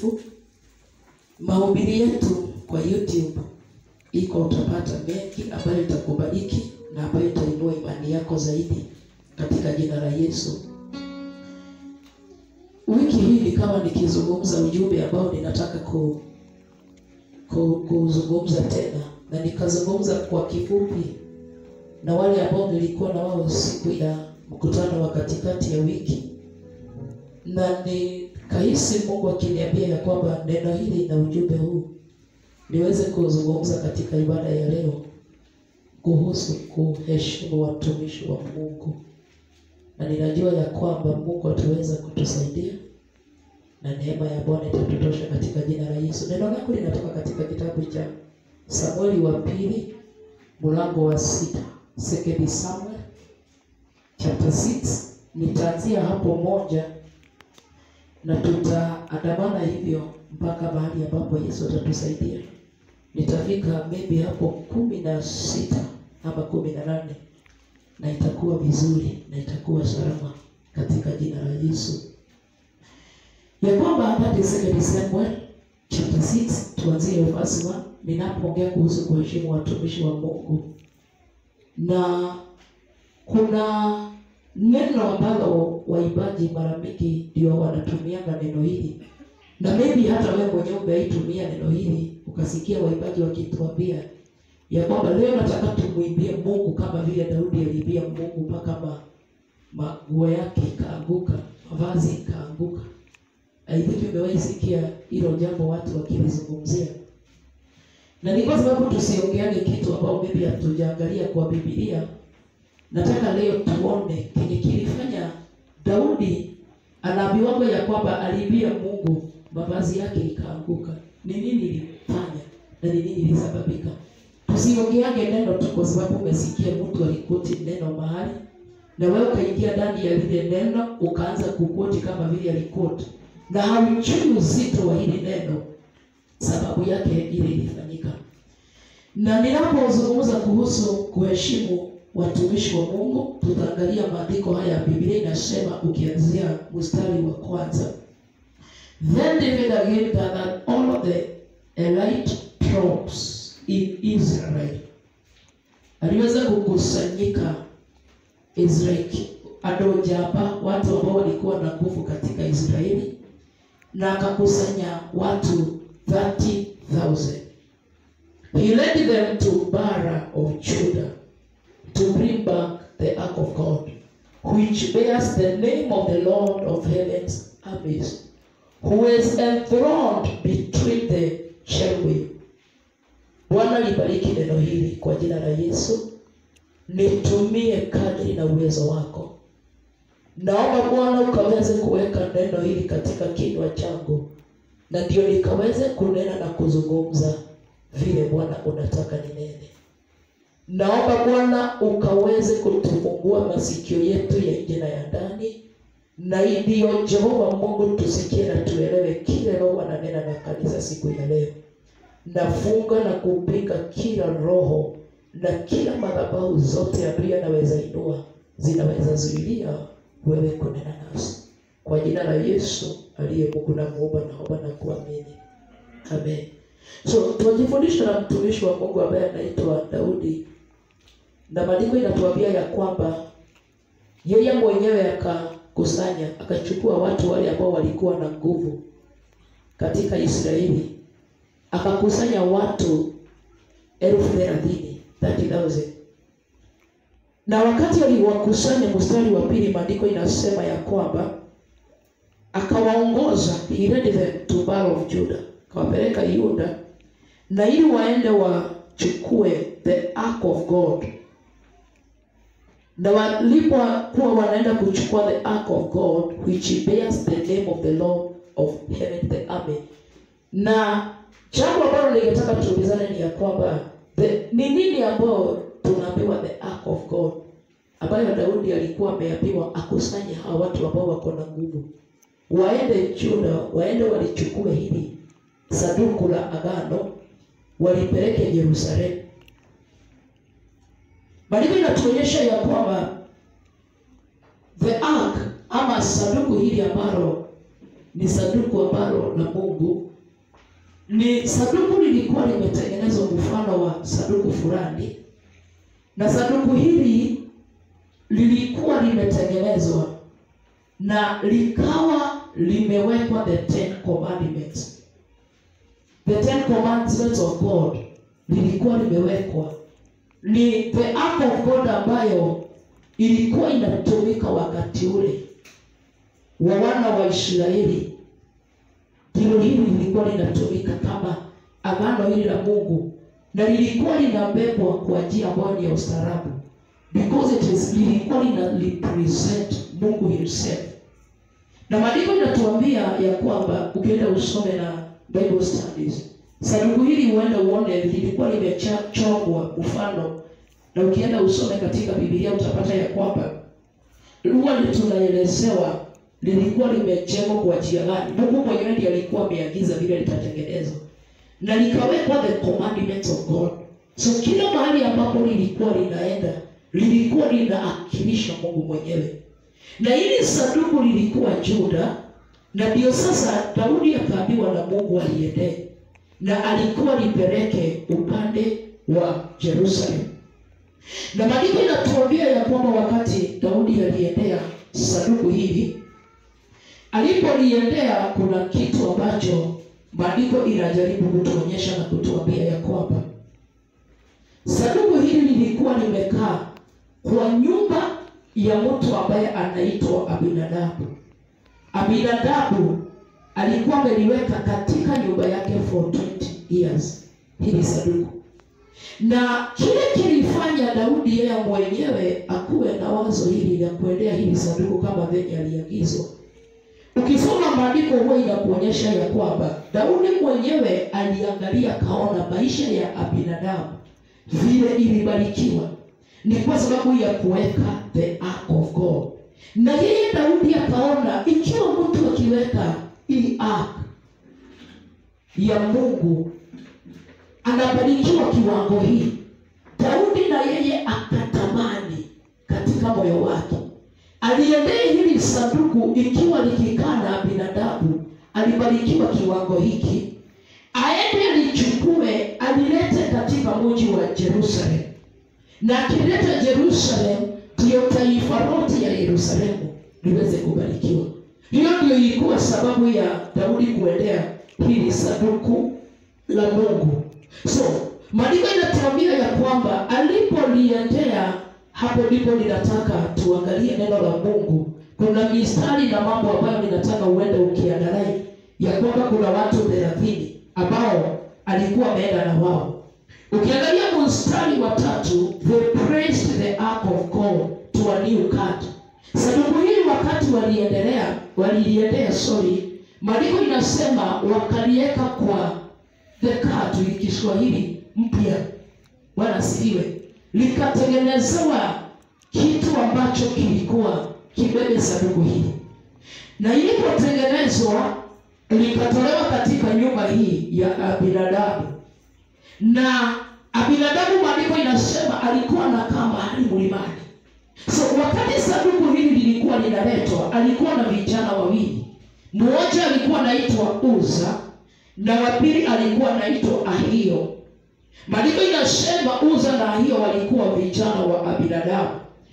Mtakatifu. Mahubiri yetu kwa YouTube iko, utapata mengi ambayo itakubariki na ambayo itainua imani yako zaidi katika jina la Yesu. Wiki hii nikawa nikizungumza ujumbe ambao ninataka ku, ku, kuzungumza tena, na nikazungumza kwa kifupi na wale ambao nilikuwa na wao siku ya mkutano wa katikati ya wiki, na nikahisi Mungu akiniambia ya kwamba neno hili na ujumbe huu niweze kuzungumza katika ibada ya leo kuhusu kuheshimu watumishi wa Mungu, na ninajua ya kwamba Mungu ataweza kutusaidia na neema ya Bwana itatutosha katika jina la Yesu. Neno langu linatoka katika kitabu cha Samueli wa pili mlango wa sita, Second Samuel chapter 6. Nitaanzia hapo moja na tutaandamana hivyo mpaka mahali ambapo Yesu atatusaidia. Nitafika maybe hapo kumi na sita ama kumi na nane na itakuwa vizuri na itakuwa salama katika jina la Yesu, ya kwamba that is Second Samuel chapter 6, tuanzie verse 1 ninapoongea kuhusu kuheshimu watumishi wa Mungu, na kuna neno ambalo waimbaji mara mingi ndio wanatumianga neno hili, na maybe hata wewe mwenyewe umeitumia neno hili ukasikia waimbaji wakituambia ya kwamba leo nataka tumwimbie Mungu kama vile Daudi aliimbia Mungu mpaka ma maguo yake ikaanguka, mavazi ikaanguka. Aidha, umewahi sikia hilo jambo watu wakilizungumzia, na ni kwa sababu tusiongeane kitu ambao maybe hatujaangalia kwa Biblia. Nataka leo tuone kenye kilifanya Daudi anaambiwa ya kwamba aliimbia Mungu mavazi yake ikaanguka. Ni nini ilifanya na ni nini ilisababika? Tusiongeage neno tu kwa sababu umesikia mtu alikoti neno mahali na wewe ukaingia ndani ya lile neno ukaanza kukoti kama vile alikoti, na haujui uzito wa hili neno, sababu yake ile ilifanyika. Na ninapozungumza kuhusu kuheshimu watumishi wa Mungu, tutaangalia maandiko haya ya Biblia. Inasema ukianzia mstari wa kwanza, then David again gathered all of the elite troops in Israel. Aliweza kukusanyika Israeli ado jamba, watu ambao walikuwa na nguvu katika Israeli, na akakusanya watu 30,000. He led them to Bara of Judah to bring back the ark of God, which bears the name of the Lord of heaven's armies, who is enthroned between the cherubim. Bwana libariki neno hili kwa jina la Yesu. Nitumie kadri na uwezo wako. Naomba Bwana ukaweze kuweka neno hili katika kinywa changu, na ndio nikaweze kunena na kuzungumza vile Bwana unataka ninene. Naomba Bwana ukaweze kutufungua masikio yetu ya nje na ya ndani, na ndiyo Jehova Mungu tusikie na tuelewe kile Roho ananena na kanisa siku ya leo. Nafunga na kupinga kila roho na kila madhabahu zote ambayo yanaweza inua zinaweza zuilia wewe kunena nasi, kwa jina la Yesu aliye Mungu na muumba, naomba na kuamini, amen. So tunajifundisha na mtumishi wa Mungu ambaye anaitwa Daudi, na maandiko inatuambia ya kwamba yeye mwenyewe akakusanya, akachukua watu wale ambao walikuwa na nguvu katika Israeli, akakusanya watu elfu thelathini 30,000 na wakati aliwakusanya, mstari wa pili, maandiko inasema ya kwamba akawaongoza, he led them to Baal of Judah, akawapeleka Yuda, na ili waende wachukue the ark of God. Na walipokuwa wanaenda kuchukua the ark of God which bears the name of the Lord of heaven the army, na jambo ambalo ningetaka tuulizane ni ya kwamba ni nini ambayo tunaambiwa the ark of God ambayo Daudi alikuwa ameambiwa akusanye hawa watu ambao wako na nguvu, waende Juda, waende walichukue hili sanduku la agano, walipeleke Yerusalemu. Maandiko inatuonyesha ya kwamba the ark ama sanduku hili ambalo ni sanduku ambalo la Mungu ni sanduku lilikuwa limetengenezwa mfano wa sanduku fulani, na sanduku hili lilikuwa limetengenezwa na likawa limewekwa the ten commandments. The ten commandments of God lilikuwa limewekwa, ni the ark of God ambayo ilikuwa inatumika wakati ule wa wana wa Israeli. Ndilo hili lilikuwa linatumika kama agano hili la Mungu, na lilikuwa linabebwa kwa njia ambayo ni ya ustaarabu, because it is lilikuwa lina represent Mungu himself. Na maandiko inatuambia ya kwamba ukienda usome na Bible studies, sanduku hili huenda uone lilikuwa limechorwa mfano, na ukienda usome katika Biblia utapata ya kwamba huwa tunaelezewa lilikuwa limejengwa kwa njia gani. Mungu mwenyewe ndiye alikuwa ameagiza vile litatengenezwa, na likawekwa the commandments of God. So kila mahali ambapo lilikuwa linaenda lilikuwa linaakilisha Mungu mwenyewe, na hili sanduku lilikuwa Juda, na ndio sasa Daudi akaambiwa na Mungu aliendee, na alikuwa lipeleke upande wa Jerusalem. Na maandiko inatuambia ya kwamba wakati Daudi aliendea sanduku hili alipoliendea kuna kitu ambacho maandiko inajaribu kutuonyesha na kutuambia ya kwamba sanduku hili lilikuwa limekaa kwa nyumba ya mtu ambaye anaitwa Abinadabu. Abinadabu alikuwa ameliweka katika nyumba yake for 20 years hili sanduku, na kile kilifanya Daudi yeye mwenyewe akuwe na wazo hili la kuendea hili sanduku kama venye aliagizwa. Ukisoma maandiko huwa inakuonyesha ya kwamba Daudi mwenyewe aliangalia kaona maisha ya Abinadabu vile ilibarikiwa, ni kwa sababu ya kuweka the ark of God, na yeye Daudi akaona ikiwa mtu akiweka hii ark ya Mungu anabarikiwa kiwango hii, Daudi na yeye akatamani katika moyo wake aliendee hili sanduku ikiwa likikaa na binadamu alibarikiwa kiwango hiki, aende alichukue alilete katika mji wa Jerusalem, na akileta Jerusalem ndiyo taifa lote ya Yerusalemu liweze kubarikiwa. Hiyo ndio ilikuwa sababu ya Daudi kuendea hili sanduku la Mungu. So maandiko inatuambia ya kwamba alipoliendea hapo ndipo ninataka tuangalie neno la Mungu. Kuna mistari na mambo ambayo ninataka uende ukiangalia ya kwamba kuna watu thelathini ambao alikuwa ameenda na wao. Ukiangalia mstari wa tatu, they praised the ark of God to a new cut. Sanduku hili wakati waliendelea waliliendea, sorry, maandiko inasema wakaliweka kwa the cut, ili Kiswahili mpya. Bwana asifiwe likatengenezewa kitu ambacho kilikuwa kibebe sanduku hili, na ilipotengenezwa likatolewa katika nyumba hii ya Abinadabu. Na Abinadabu, maandiko inasema alikuwa anakaa mahali mlimani. So wakati sanduku hili lilikuwa linaletwa, alikuwa na vijana wawili, mmoja alikuwa anaitwa Uza na wa pili alikuwa anaitwa Ahio. Maandiko inasema Uza na Ahio walikuwa vijana wa Abinadabu,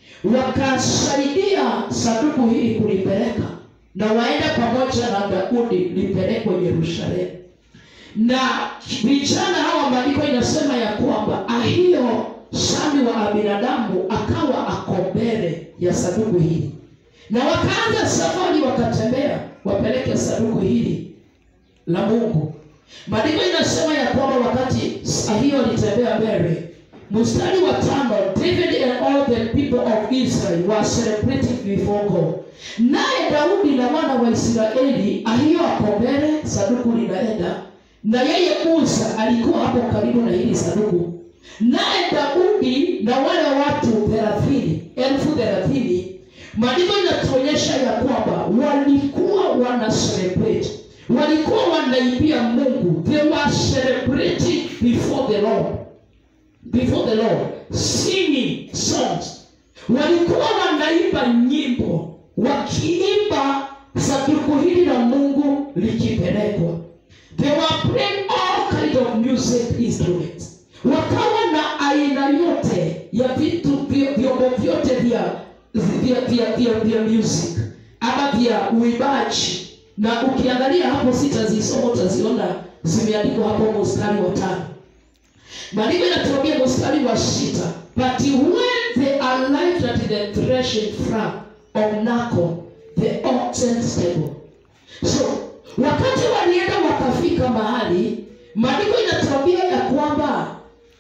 wakasaidia sanduku hili kulipeleka na waenda pamoja na Daudi lipelekwe Yerusalemu. Na vijana hawa, maandiko inasema ya kwamba Ahio sami wa Abinadamu akawa ako mbele ya sanduku hili, na wakaanza safari, wakatembea wapeleke sanduku hili la Mungu. Maandiko inasema ya kwamba wakati Ahio alitembea mbele, mstari wa tano, David and all the people of Israel were celebrating before God. Naye Daudi na wana wa Israeli, Ahio ako mbele, sanduku linaenda na yeye Uza alikuwa hapo karibu na hili sanduku, naye Daudi na wale watu thelathini elfu thelathini maandiko inatuonyesha ya kwamba walikuwa wana celebrate walikuwa wanaibia Mungu, they were celebrating before the Lord, before the Lord singing songs. Walikuwa wanaimba nyimbo, wakiimba sanduku hili la mungu likipelekwa they were playing all kind of music instruments wakawa na aina yote ya vitu vyo- vyombo vyote vya vya, vya, vya, vya music ama vya uibaji na ukiangalia hapo sitazisoma utaziona zimeandikwa hapo mstari wa tano maandiko inatuambia mstari wa sita but when they arrived at the threshing floor of Nacon, the oxen stable so wakati walienda wakafika mahali maandiko inatuambia ya kwamba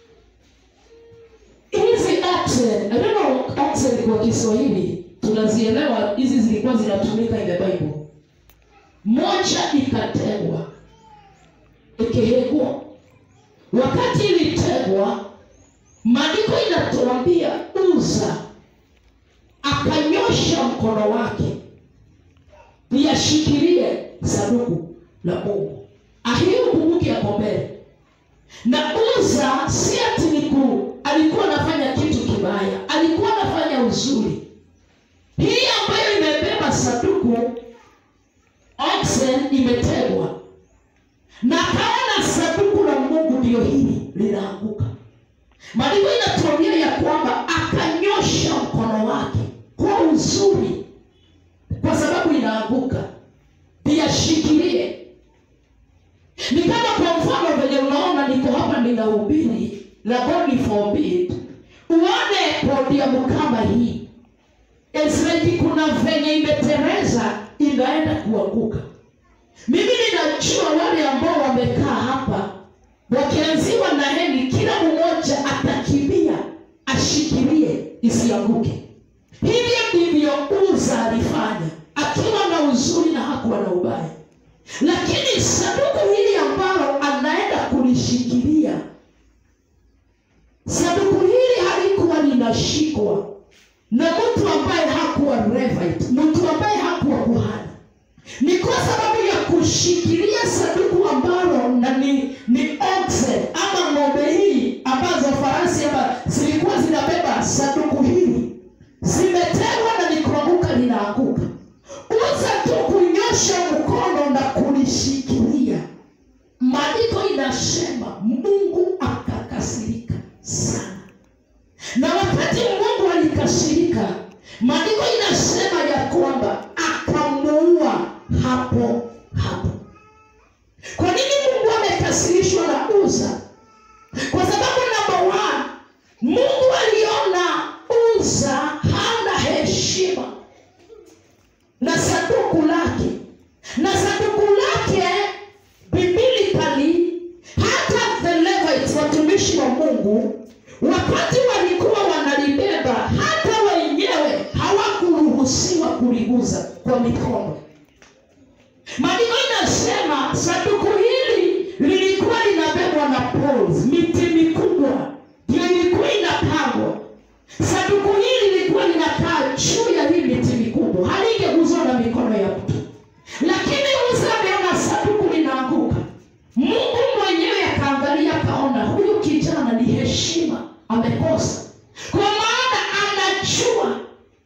hizi oxen I don't know oxen kwa kiswahili tunazielewa hizi zilikuwa zinatumika in the bible moja ikategwa ikihegwa wakati ilitegwa maandiko inatuambia uza akanyosha mkono wake liyashikilie sanduku la mungu ahiyo kumbuki yako mbele na uza si ati ni ku alikuwa anafanya kitu kibaya alikuwa anafanya uzuri hii ambayo imebeba sanduku oxen imetegwa na akaona sanduku la mungu ndio hili linaanguka maandiko inatuambia ya kwamba akanyosha mkono wake kwa uzuri kwa sababu inaanguka liyashikilie ni kama kwa mfano venye unaona niko hapa ninahubiri la God forbid uone podium kama hii Israeli kuna venye imetereza inaenda kuanguka mimi ninajua wale ambao wamekaa hapa wakianziwa na heni kila mmoja atakimbia ashikilie isianguke hivyo ndivyo uza alifanya akiwa na uzuri na hakuwa na ubaya lakini sanduku hili ambalo anaenda kulishikilia sanduku hili halikuwa linashikwa na mtu ambaye hakuwa Levite, mtu ambaye hakuwa kuhani ni kwa sababu ya kushikilia sanduku ambalo na ni, ni oxen ama ng'ombe hii ambazo farasi ama zilikuwa zinabeba sanduku hili zimetegwa na likuanguka linaanguka uza tu kunyosha mkono na kulishikilia maandiko inasema mungu akakasirika sana na wakati mungu alikasirika maandiko inasema ya kwamba akamuua hapo hapo kwa nini mungu amekasirishwa na uza kwa sababu namba one mungu aliona uza hana heshima na sanduku lake na sanduku lake biblically hata the Levites watumishi wa mungu wakati walikuwa wanalibeba hata wenyewe hawakuruhusiwa kuliguza kwa mikono maandiko inasema sanduku hili lilikuwa linabebwa na poles miti mikubwa ndio ilikuwa inapangwa sanduku hili lilikuwa linakaa juu ya hii miti mikubwa halingeguzwa na mikono ya mtu lakini uza ameona sanduku linaanguka mungu mwenyewe akaangalia akaona huyu kijana ni heshima amekosa kwa maana anajua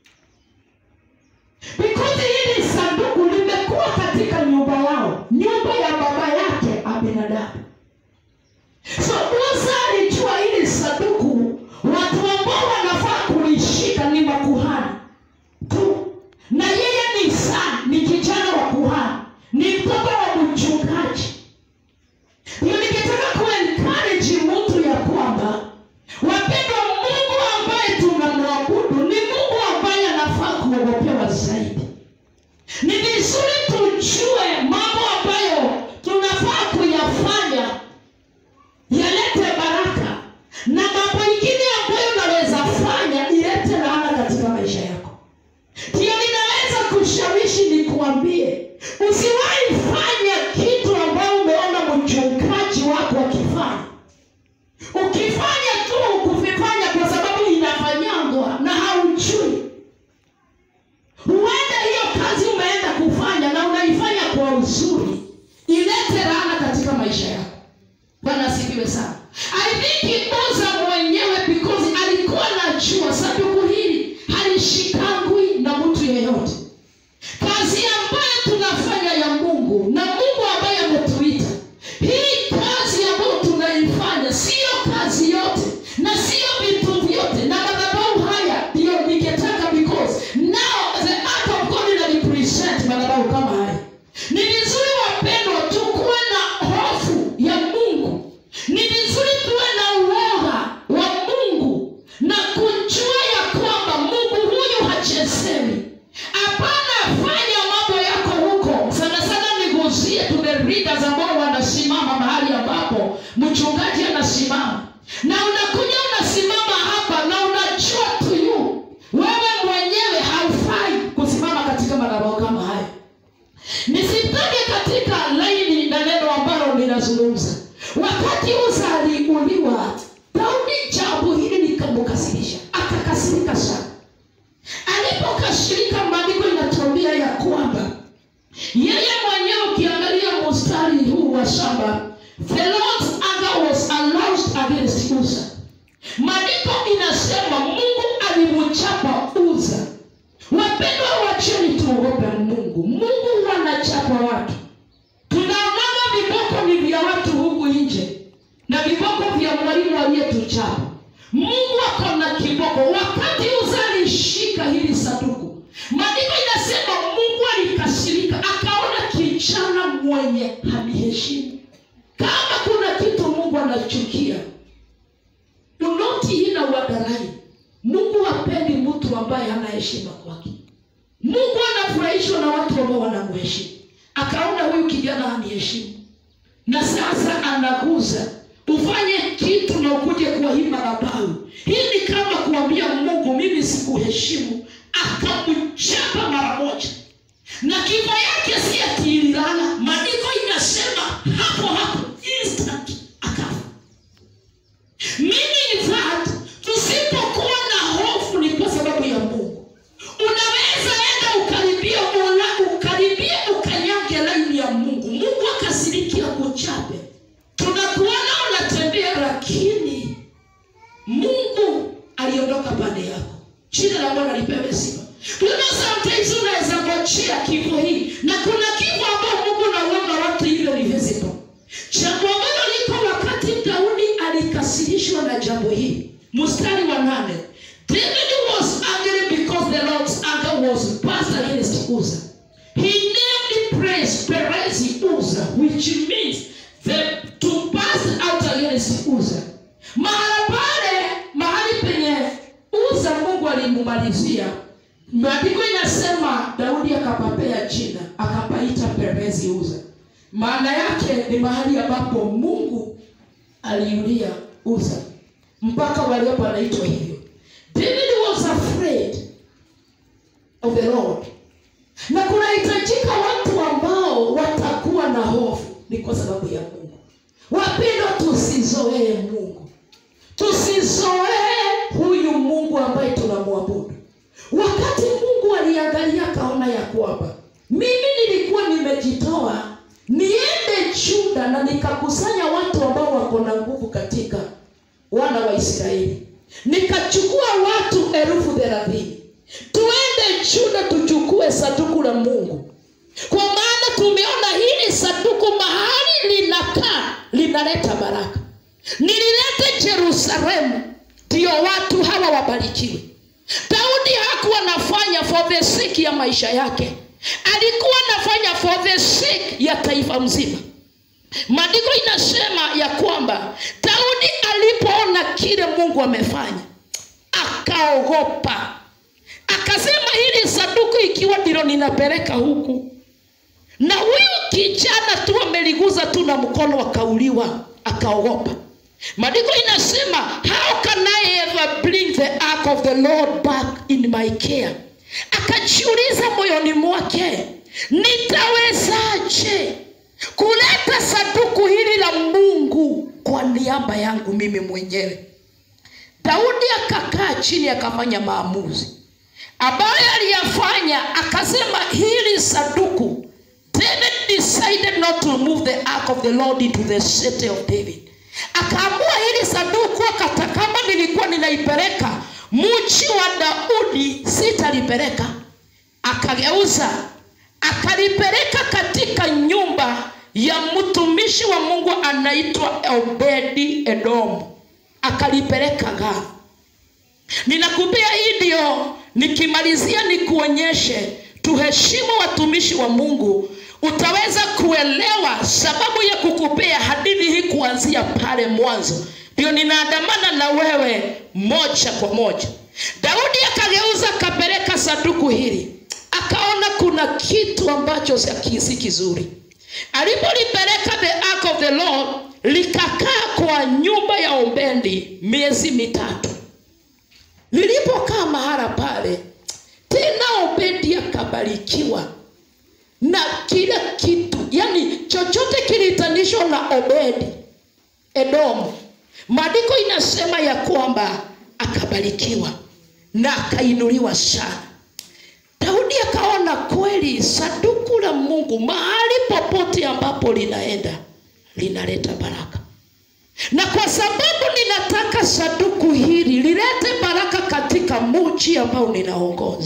because hili sanduku limekuwa katika nyumba yao nyumba ya baba yake abinadamu so musa alijua hili sanduku watu ambao wanafaa kulishika ni makuhani tu na yeye ni saa ni kijana wa kuhani ni mtoto wa mchungaji ndio nikitaka kuencourage mtu ya kwamba wapendwa mungu ambaye tunamwabudu ni mungu ambaye anafaa kuogopewa zaidi ni vizuri tujue mambo ambayo tunafaa kuyafanya yalete baraka na mambo ingine ambayo unaweza fanya ilete laana katika maisha yako ndiyo ninaweza kushawishi nikuambie usiwahi fanya kitu ambayo umeona mchungaji wako akifanya ukifanya tu kuvifanya kwa sababu inafanyangwa na haujui huenda hiyo kazi umeenda kufanya na unaifanya kwa uzuri ilete laana katika maisha yako bwana asifiwe sana i think uza mwenyewe because alikuwa najua sanduku hili halishikangwi na mtu yeyote kazi ambayo ninazungumza wakati uza aliuliwa daudi jambo hili likamkasirisha akakasirika sana alipokasirika maandiko inatuambia ya kwamba yeye mwenyewe ukiangalia mstari huu wa saba the lord's anger was aroused against uza maandiko inasema mungu alimchapa uza wapendwa wacheni tuogope mungu mungu wanachapa watu tunaonaga viboko ni vya watu huku nje na viboko vya mwalimu aliyetuchapa mungu ako na kiboko wakati uza alishika hili sanduku maandiko inasema mungu alikasirika akaona kijana mwenye hamiheshimu kama kuna kitu mungu anachukia unoti ina wadarai mungu hapendi mtu ambaye hana heshima kwake mungu anafurahishwa na watu ambao wanamheshimu akaona huyu kijana haniheshimu na sasa anaguza ufanye kitu na ukuje kwa hii madhabahu hii ni kama kuambia mungu mimi sikuheshimu akamchapa mara moja na kifo yake si atiililala maandiko inasema hapo hapo instant akafa mimi in fact tusipokuwa na hofu ni kwa sababu ya mungu unaweza enda ukaribia mola ukaribia ukanyage laini ya mungu mungu akasirikia kuchape tunakuona unatembea lakini mungu aliondoka pande yako jina la bwana lipewe sifa you know sometimes unaweza ngojea kifo hii na kuna kifo ambao mungu nauona watu hivyo ni visible jambo ambalo liko wakati daudi alikasirishwa na jambo hili mstari wa nane david was angry because the lord's anger was passed against uza he named praise perezi uza which means the, to pass out against uza mahala pale mahali penye uza mungu alimumalizia maandiko inasema daudi akapapea jina akapaita perezi uza maana yake ni mahali ambapo mungu aliulia uza mpaka waliopo anaitwa hivyo david was afraid of the lord na kunahitajika watu ambao watakuwa na hofu ni kwa sababu ya mungu wapendwa tusizoee mungu tusizoee huyu mungu ambaye tunamwabudu wakati mungu aliangalia akaona ya kwamba mimi nilikuwa nimejitoa niende juda na nikakusanya watu ambao wako na nguvu katika wana wa israeli nikachukua watu elfu thelathini tuende juda tuchukue sanduku la mungu kwa maana tumeona hili sanduku mahali linakaa linaleta baraka nililete jerusalemu ndio watu hawa wabarikiwe daudi hakuwa anafanya for the sake ya maisha yake alikuwa anafanya for the sake ya taifa mzima maandiko inasema ya kwamba daudi alipoona kile mungu amefanya akaogopa akasema hili sanduku ikiwa ndilo ninapeleka huku na huyu kijana tu ameliguza tu na mkono akauliwa akaogopa maandiko inasema how can i ever bring the ark of the lord back in my care akajiuliza moyoni mwake nitawezaje kuleta sanduku hili la mungu kwa niaba yangu mimi mwenyewe daudi akakaa chini akafanya maamuzi ambayo aliyafanya akasema hili sanduku david decided not to move the ark of the lord into the city of david akaamua hili sanduku akata kama nilikuwa ninaipeleka mchi wa daudi sitalipeleka akageuza akalipeleka katika nyumba ya mtumishi wa mungu anaitwa obedi edomu akalipeleka gaa ninakupia hii ndio nikimalizia nikuonyeshe tuheshimu watumishi wa mungu utaweza kuelewa sababu ya kukupea hadithi hii kuanzia pale mwanzo ndio ninaandamana na wewe moja kwa moja daudi akageuza akapeleka sanduku hili akaona kuna kitu ambacho si kizuri alipolipeleka the ark of the lord likakaa kwa nyumba ya obendi miezi mitatu lilipokaa mahala pale tena obedi akabarikiwa na kila kitu yani chochote kilihitanishwa na obedi edomu maandiko inasema ya kwamba akabarikiwa na akainuliwa sana daudi akaona kweli saduku la mungu mahali popote ambapo linaenda linaleta baraka na kwa sababu ninataka saduku hili lilete baraka katika muji ambao ninaongoza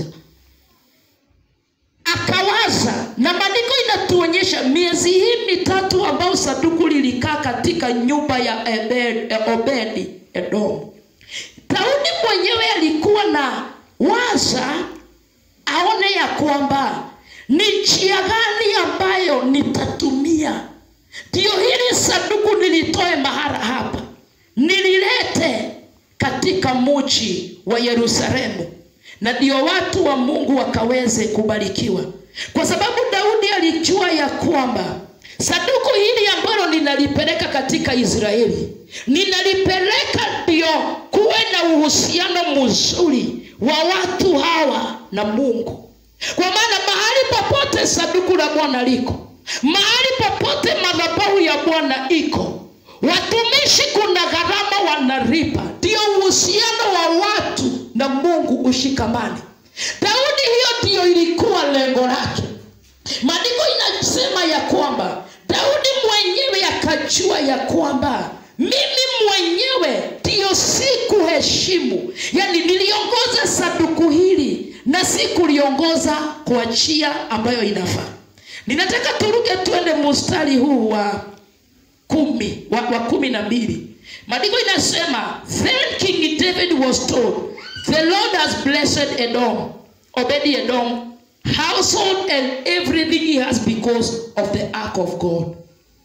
akawaza na maandiko inatuonyesha miezi hii mitatu ambao saduku lilikaa katika nyumba ya Ebed- eh, obedi edomu daudi mwenyewe alikuwa na waza aone ya kwamba ni njia gani ambayo nitatumia ndio hili sanduku nilitoe mahara hapa nililete katika muji wa yerusalemu na ndio watu wa mungu wakaweze kubarikiwa kwa sababu daudi alijua ya kwamba sanduku hili ambalo ninalipeleka katika israeli ninalipeleka ndio kuwe na uhusiano mzuri wa watu hawa na mungu kwa maana mahali popote sanduku la bwana liko mahali popote madhabahu ya bwana iko watumishi kuna gharama wanalipa ndio uhusiano wa watu na mungu ushikamane daudi hiyo ndiyo ilikuwa lengo lake maandiko inasema ya kwamba daudi mwenyewe akajua ya kwamba mimi mwenyewe ndiyo sikuheshimu yaani niliongoza saduku hili na sikuliongoza kwa njia ambayo inafaa ninataka turuge twende mustari huu wa kumi wa, wa kumi na mbili maandiko inasema then king david was told the lord has blessed edom obedi edom household and everything he has because of the ark of god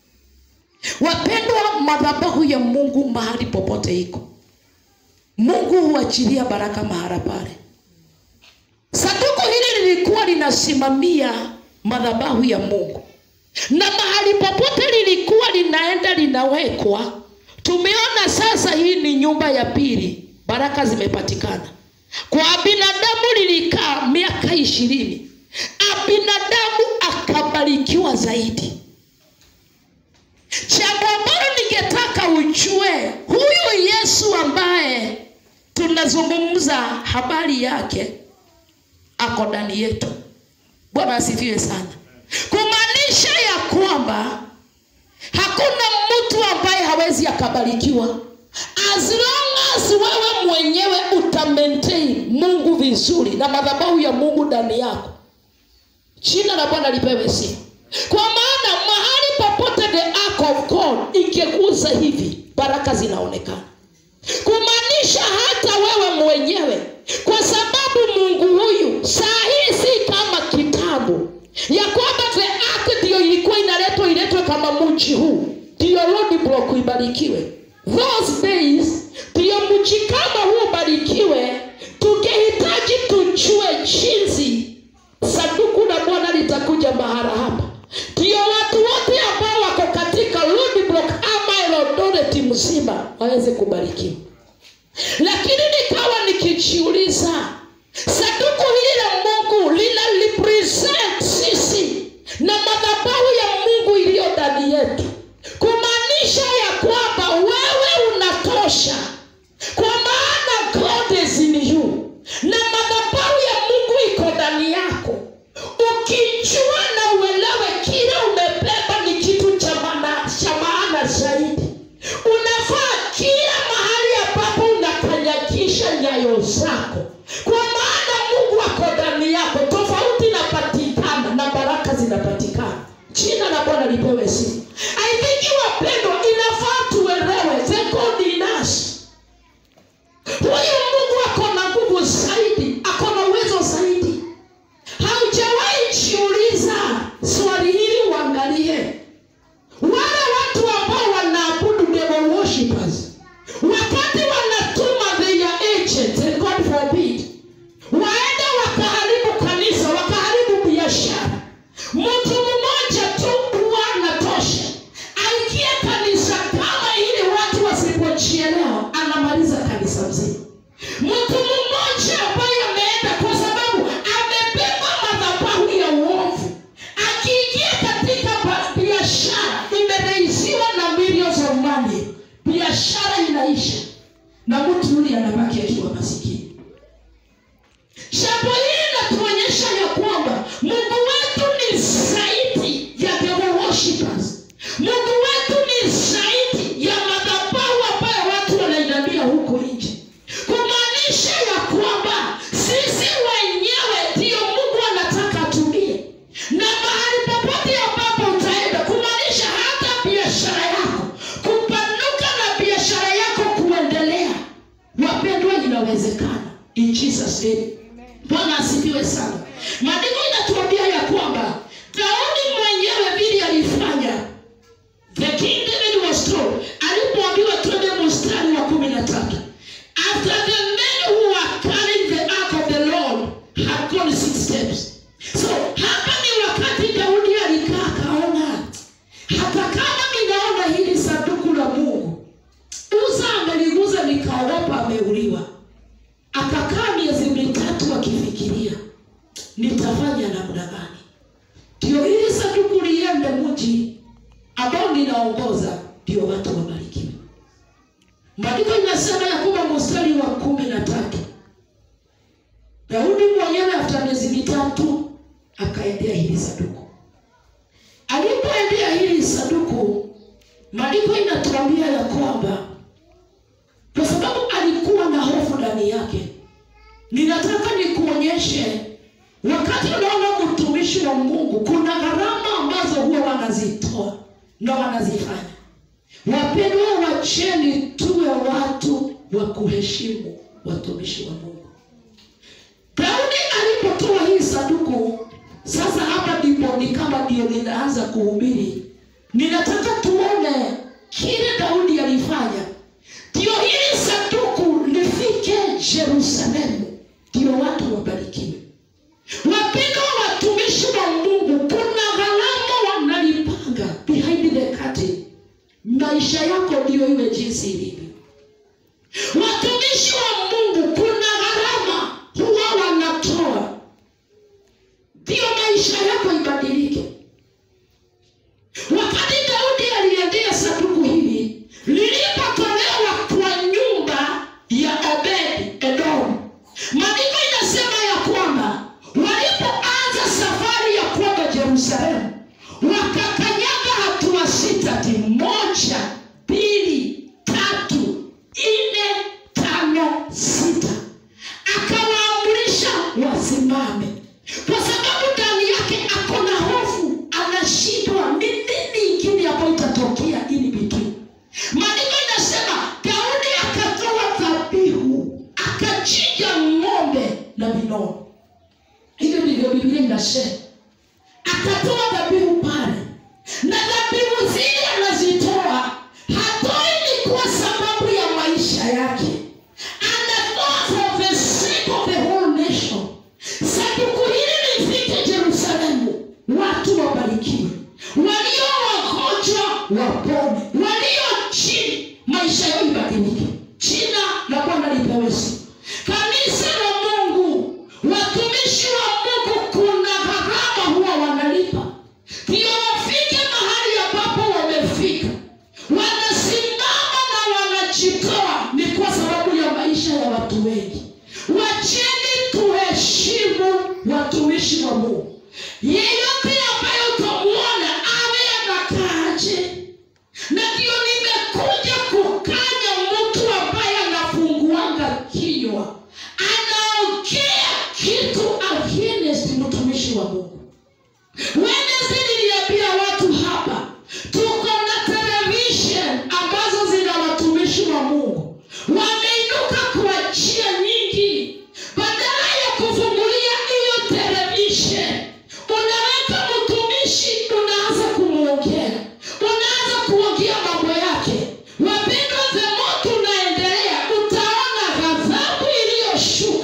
wapendwa madhabahu ya mungu mahali popote iko mungu huachilia baraka mahala pale sanduku hili lilikuwa linasimamia madhabahu ya mungu na mahali popote lilikuwa linaenda linawekwa tumeona sasa hii ni nyumba ya pili baraka zimepatikana kwa binadamu lilikaa miaka ishirini abinadamu akabarikiwa zaidi jambo ambalo ningetaka ujue huyu yesu ambaye tunazungumza habari yake ako ndani yetu bwana asifiwe sana kumaanisha ya kwamba hakuna mtu ambaye hawezi akabarikiwa as long as wewe mwenyewe uta maintain mungu vizuri na madhabahu ya mungu ndani yako jina la bwana lipewe sifa kwa maana mahali popote the ark of god ingekuza hivi baraka zinaonekana kumaanisha hata wewe mwenyewe kwa sababu mungu huyu saa hii si kama kitabu ya kwamba the ark ndiyo ilikuwa inaletwa iletwe kama mji huu ndiyo roadblock ibarikiwe those days ndiyo mji kama huu ubarikiwe tungehitaji tujue jinsi sanduku la bwana litakuja mahala hapa ndiyo watu wote ambao wako katika roadblock ama elodoreti mzima waweze kubarikiwa lakini nikawa nikijiuliza sanduku hili la mungu lina represent sisi na madhabahu ya mungu iliyo ndani yetu kumaanisha ya kwamba wewe unatosha kwa maana god is in you na madhabahu ya mungu iko ndani yako ukijua na uelewe kile umebeba ni kitu cha maana cha maana zaidi unafaa kila mahali ambapo unakanyakisha nyayo zako kwa maana mungu ako ndani yako tofauti inapatikana na baraka zinapatikana jina la bwana lipewe sifa i think wapendwa inafaa tuelewe the god in us huyu mungu ako na nguvu zaidi ako na uwezo zaidi haujawahi jiuliza swali hili uangalie wale watu ambao wanaabudu devil worshippers wakati wanatuma their agents and god forbid biashara inaisha na mtu yule anabaki akiwa masikini jambo hili linatuonyesha ya kwamba mungu wetu ni zaidi ya devil worshippers mungu wetu ni zaidi ya madhabahu ambayo watu wanainamia huko nje kumaanisha ya kwamba sisi wenyewe ndiyo mungu anataka atumie na mahali popote ambapo utaenda kumaanisha hata biashara yako kupanuka na biashara yako kuendelea wapendwa inawezekana in jesus name bwana asifiwe sana maandiko inatuambia ya kwamba daudi mwenyewe vile alifanya the king david was told alipoambiwa twende mstari wa kumi na tatu after the men who were carrying the ark of the lord had gone six steps so hapa ni wakati daudi alikaa akaona hata kama ninaona hili sanduku la mungu uza ameliguza nikaogopa ameuliwa akakaa miezi mitatu akifikiria nitafanya namna gani ndio hili sanduku liende mji ambao ninaongoza ndio watu wabarikiwe maandiko inasema ya kwamba mstari wa kumi na tatu daudi mwenyewe afta miezi mitatu akaendea hili sanduku alipoendea hili sanduku maandiko inatuambia ya kwamba kwa sababu alikuwa na hofu ndani yake ninataka nikuonyeshe wakati unaona mtumishi wa mungu kuna gharama ambazo huwa wanazitoa na wanazifanya wapendwa wacheni tuwe watu wa kuheshimu watumishi wa mungu daudi alipotoa hii sanduku sasa hapa ndipo ni kama ndio ninaanza kuhubiri ninataka tuone kile daudi alifanya ndio hili sanduku lifike jerusalemu ndio watu wabarikiwe wapendwa watumishi wa mungu kuna gharama wanalipanga behind the curtain maisha yako ndiyo iwe jinsi ilivyo watumishi wa mungu kuna gharama huwa wanatoa ndiyo maisha yako ibadilike wakati daudi aliendea sanduku hili lilipotolewa kwa nyumba ya obedi edom maandiko inasema ya kwamba walipoanza safari ya kwenda jerusalemu wakakanyaga hatua sita ti moja mbili tatu nne tano sita akawaamrisha wasimame kwa sababu ndani yake ako na hofu anashindwa ni nini ingine ambayo itatokea ili between maandiko inasema daudi akatoa dhabihu akachinja ng'ombe na vinono hivyo ndivyo biblia inasema akatoa dhabihu pale na dhabihu zile anazitoa hatoi ni kwa sababu ya maisha yake anatoa for the sake of the whole nation sanduku hili lifike jerusalemu watu wabarikiwe walio wagonjwa wapone walio chini maisha yao ibadilike jina la bwana lipewe sifa kanisa la mungu watumishi wa mungu kuna gharama huwa wanalipa ndio wafike mahali ambapo wamefika wanasimama na wanajitoa ni kwa sababu ya maisha ya watu wengi wacheni tuheshimu watumishi wa mungu yeyote ambaye utamwona awe anakaaje na ndio nimekuja kukanya mtu ambaye anafunguanga kinywa anaongea kitu against mtumishi wa mungu Wednesday niliambia watu hapa tuko na television ambazo zina watumishi wa mungu wameinuka kwa njia nyingi badala ya kufungulia hiyo television unaweka mtumishi unaanza kumwongea unaanza kuongea mambo yake wapendwa zemo tunaendelea utaona ghadhabu iliyoshuka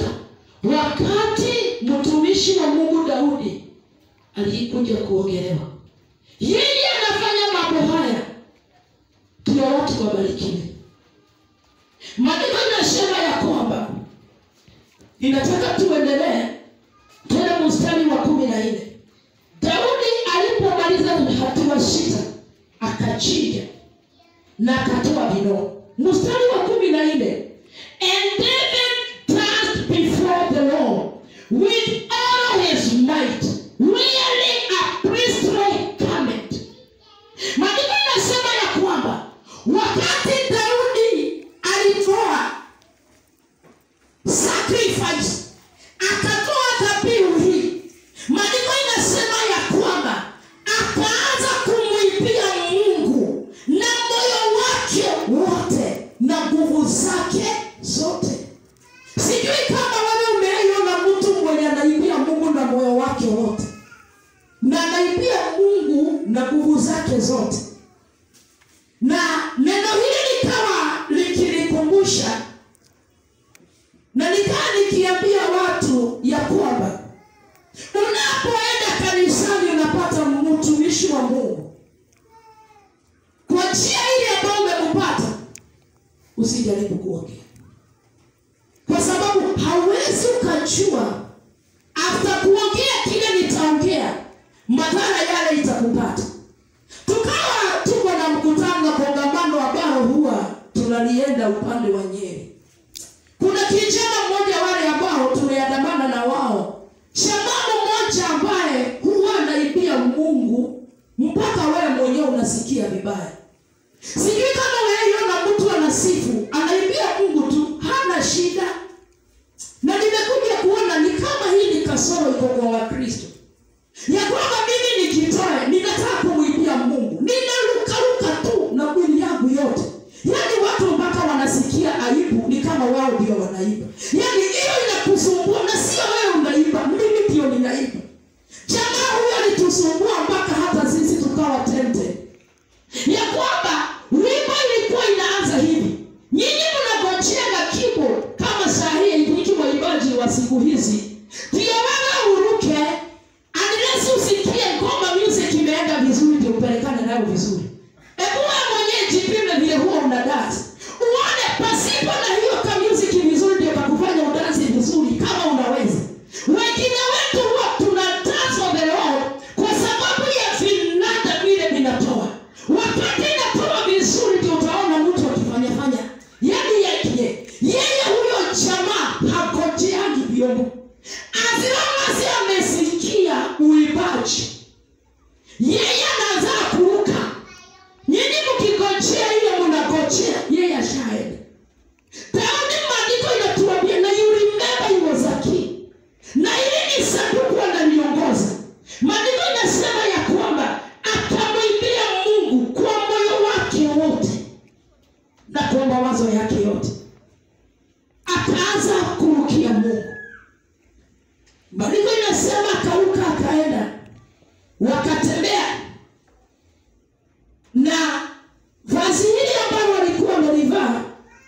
wakati mtumishi wa mungu daudi alikuja kuongelewa yeye anafanya mambo haya ndio watu wabarikiwe maandiko inasema ya kwamba ninataka tuendelee tena mstari wa kumi na nne daudi alipomaliza hatua sita akachinja na akatoa vino mstari wa kumi na nne and david danced before the lord with all his might wearing a priestly garment maandiko inasema ya kwamba wakati daudi alitoa sacrifice akatoa dhabihu hii maandiko inasema ya kwamba akaanza kumwibia mungu na moyo wake wote na nguvu zake zote sijui kama wewe umeiona mtu mwenye anaibia mungu na moyo wake wote na anaibia mungu na nguvu zake zote na neno hili likawa likinikumbusha na nikaa nikiambia watu ya kwamba unapoenda kanisani unapata mtumishi wa mungu kwa njia ile ambayo umempata usijaribu kuongea kwa sababu hauwezi ukajua after kuongea kile nitaongea madhara yale itakupata tukawa tuko na mkutano na kongamano ambalo huwa tunalienda upande wa nyeri kuna kijana mmoja wale ambao tumeandamana na wao shamamu mmoja ambaye huwa anaibia mungu mpaka wewe mwenyewe unasikia vibaya sijui kama weiona mtu anasifu anaibia mungu tu hana shida na nimekuja kuona ni kama hii ni kasoro iko kwa wakristo ya kwamba mimi nikitoe ninataka kumwibia mungu ninarukaruka tu na mwili yangu yote yaani watu mpaka wanasikia aibu ni kama wao ndio wanaiba yaani hiyo inakusumbua na sio wewe unaiba mimi ndio ninaiba jamaa huyo alitusumbua mpaka hata sisi tukawa tempted ya kwamba wimbo ilikuwa inaanza hivi nyinyi mnagojea na keyboard kama saa hii hiki waimbaji wa siku hizi ndio wewe uruke unless usikie ngoma music imeenda vizuri ndio upelekane nayo vizuri hebu wewe mwenyewe jipime vile huwa una dance uone pasipo na hiyo ka music vizuri ndio kakufanya udansi vizuri kama unaweza wengine wetu huwa tuna dance for the Lord kwa sababu ya vinanda vile vinatoa wakati inatoa vizuri ndio utaona mtu akifanyafanya yani yeye yeye huyo jamaa hakojeagi vyombo azilomasi amesikia uibaji yeye anaanza kuruka nyinyi mkigojea ile mnagojea yeye ashaenda daudi maandiko inatuambia na you remember he was a king na ili ni sanduku analiongoza maandiko inasema ya kwamba akamwibia mungu kwa moyo wake wote na kwa mawazo yake yote akaanza kurukia mungu maandiko inasema akaruka akaenda wakatembea na vazi hili ambalo walikuwa wamelivaa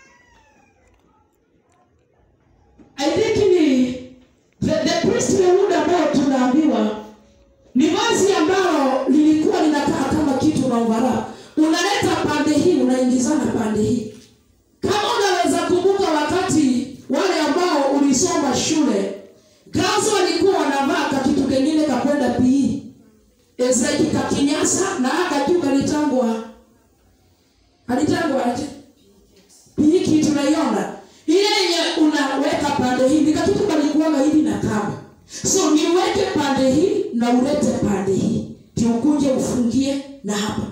I think ni the, the priestly hood ambayo tunaambiwa ni vazi ambalo lilikuwa linakaa kama kitu na uvara unaleta pande hii unaingizana pande hii kama unaweza kumbuka wakati wale ambao ulisoma shule gazo walikuwa wanavaa kakitu kengine kakwenda pii ezeki kakinyasa na akajuu kalitangwa alitangwa aje piki tunaiona ile yenye unaweka pande hii ni katutu kalikuwaga hivi na kamba so niweke pande hii na ulete pande hii tiukuje ufungie na hapa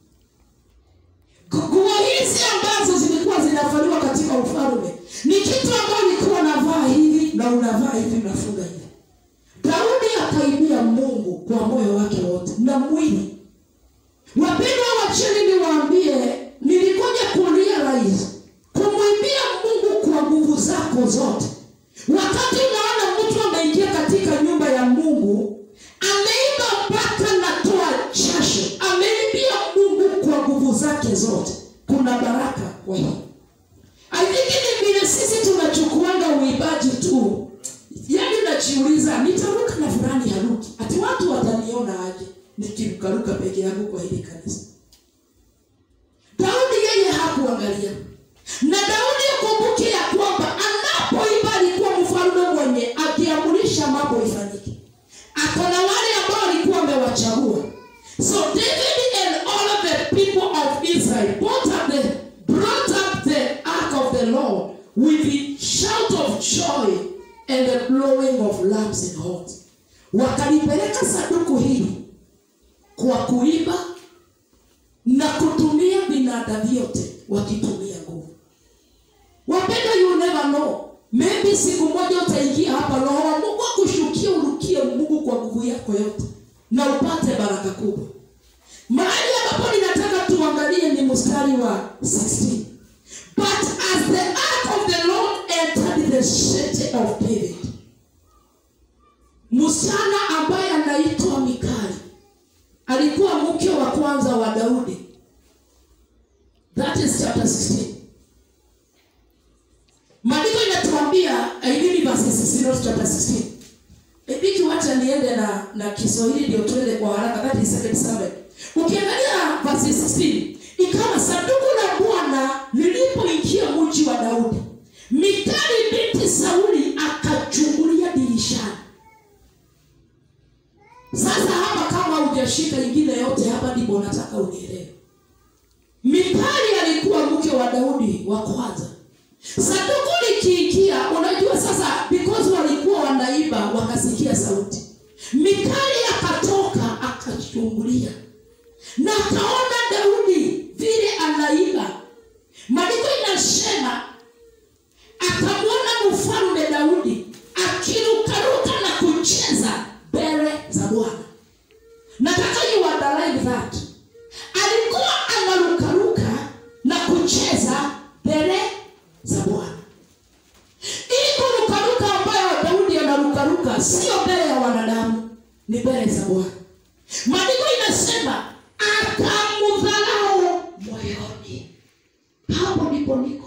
nguo hizi ambazo zilikuwa zinavaliwa katika ufalme ni kitu ambayo ulikuwa unavaa hivi na unavaa hivi unafunga hivi daudi akaibia mungu kwa moyo wake wote na mwili wapendwa wacheni niwaambie nilikuja kurealize kumwimbia mungu kwa nguvu zako zote wakati unaona mtu ameingia katika nyumba ya mungu ameimba mpaka natoa jasho ameimbia mungu kwa nguvu zake zote kuna baraka kwa hiyo I think ni vile sisi tunachukuanga uibaji tu yaani najiuliza nitaruka na fulani haruki ati watu wataniona aje nikirukaruka peke yangu kwa hili kanisa daudi yeye hakuangalia na daudi akumbuke ya kwamba anapoimba alikuwa mfalme mwenye akiamurisha mambo ifanyike akona wale ambao alikuwa amewachagua so david and all of the people of israel both at the and the blowing of lamps and horns wakalipeleka sanduku hili kwa kuiba na kutumia vinada vyote wakitumia nguvu wapenda you never know maybe siku moja utaingia hapa roho wa mungu akushukia urukie mungu kwa nguvu yako yote na upate baraka kubwa mahali ambapo ninataka tuangalie ni mstari wa 16 but as the ark of the lord entered the city of david msichana ambaye anaitwa mikali alikuwa mke wa kwanza wa daudi that is chapter 16 maandiko inatuambia aidini verses 16 not chapter 16 ibiki wacha niende na na kiswahili ndio tuende kwa haraka that is 77 ukiangalia verse 16 ikawa sanduku la bwana lilipoingia mji wa daudi mikali binti sauli akachungulia dirishani sasa hapa kama hujashika ingine yote hapa ndipo nataka unielewe mikali alikuwa mke wa daudi wa kwanza sanduku likiingia unajua sasa because walikuwa wanaiba wakasikia sauti mikali akatoka akachungulia na akaona daudi vile anaiba maandiko inasema akamwona mfalme daudi akirukaruka na kucheza mbele za bwana nataka you underline that alikuwa anarukaruka na kucheza mbele za bwana ili kurukaruka ambayo daudi anarukaruka sio mbele ya wanadamu ni mbele za bwana maandiko inasema akamdharau moyoni hapo ndipo niko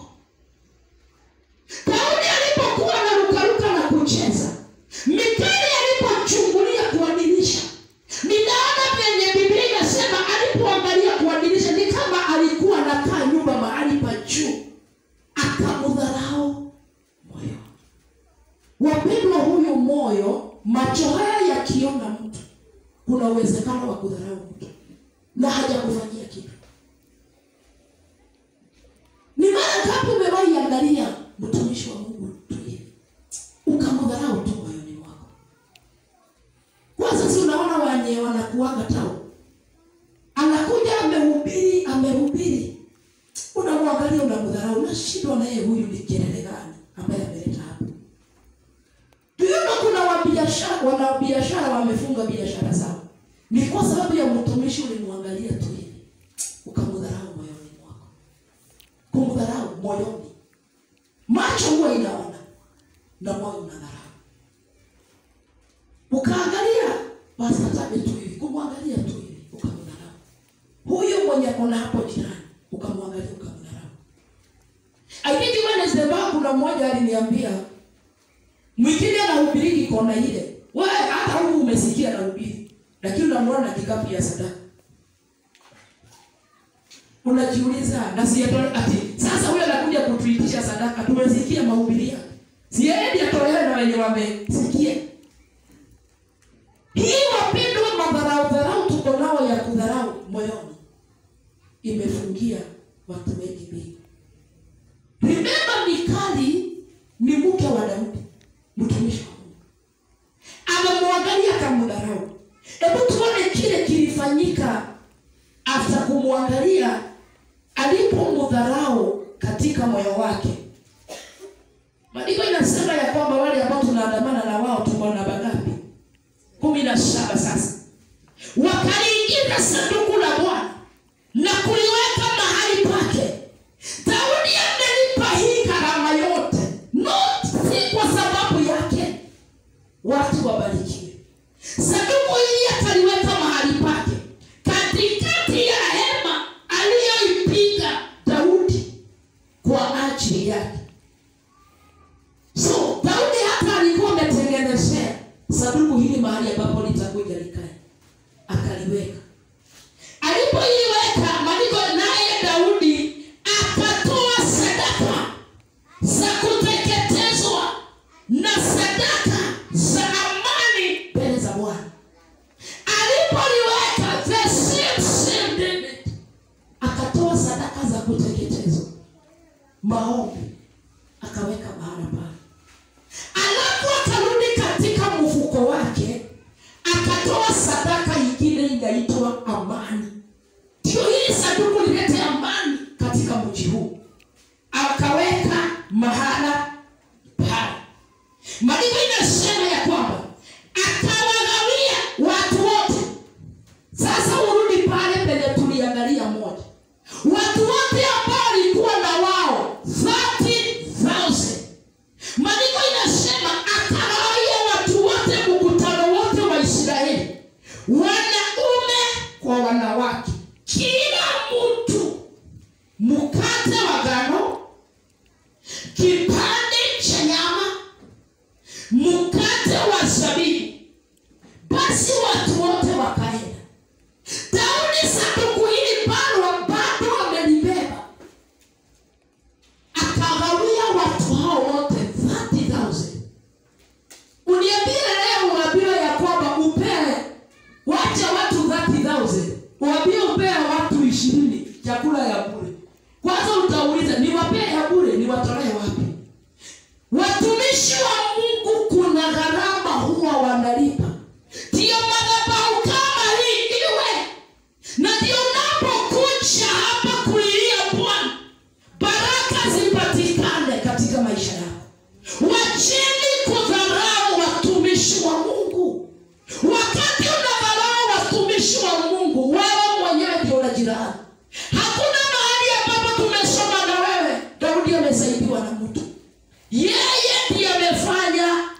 daudi alipokuwa anarukaruka na kucheza mikali alipochungulia kuadilisha ninaona penye biblia inasema alipoangalia kuadilisha ni kama alikuwa anakaa nyumba mahali pa juu akamdharau moyo wapendwa huyu moyo macho haya yakiona mtu kuna uwezekano wa kudharau mtu na hajakufanyia kitu ni mara ngapi umewahi angalia mtumishi wa mungu tulie ukamdharau tu moyoni mwako kwanza si unaona wenye wanakuaga tao anakuja amehubiri amehubiri unamwangalia unamdharau unashindwa na yeye huyu ni kelele gani ambaye ameleta hapa tuiona kuna wabiashara wanabiashara wamefunga biashara zao ni kwa sababu ya mtumishi ulimwangalia tu hivi ukamdharau moyoni mwako kumdharau moyoni macho huwa inaona na moyo unadharau ukaangalia basi hatabe tu hivi kumwangalia tu hivi ukamdharau huyu mwenye kona hapo jirani ukamwangalia ukamdharau I think Wednesday baa kuna mmoja aliniambia mwingine anahubiriki kona ile wewe hata huku umesikia anahubiri lakini unamwona na kikapu ya sadaka unajiuliza na siatoe ati sasa huyo anakuja kutuitisha sadaka tumesikia mahubiri yake siendi atolewe na wenye wamesikia hii wapendwa madharau dharau tuko nao ya kudharau moyoni imefungia watu wengi mbili remember mikali ni mke wa daudi mtumishi wa mungu amemwangalia akamdharau hebu tuone kile kilifanyika after kumwangalia alipomdharau katika moyo wake maandiko inasema ya kwamba wale ambao tunaandamana na wao tuko namba ngapi kumi na saba sasa wakaliingiza sanduku la bwana na kuliweka mahali pake daudi amelipa hii gharama yote not si kwa sababu yake watu wabarikiwe sanduku hili akaliweka mahali pake katikati ya hema aliyoipiga daudi kwa ajili yake so daudi hata alikuwa ametengenezea sanduku hili mahali ambapo litakuja likae akaliweka alipoiliweka maandiko naye daudi akatoa sadaka za kuteketezwa na sadaka za amani mbele za bwana alipoliweka the same same David akatoa sadaka za kuteketezwa maombi akaweka mahala pale alafu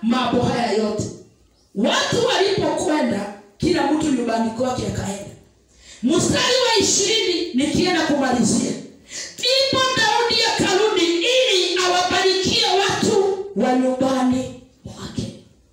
mambo haya yote watu walipokwenda kila mtu nyumbani kwake akaenda mstari wa ishirini nikienda kumalizia ndipo daudi akarudi ili awabarikie watu wa nyumbani mwake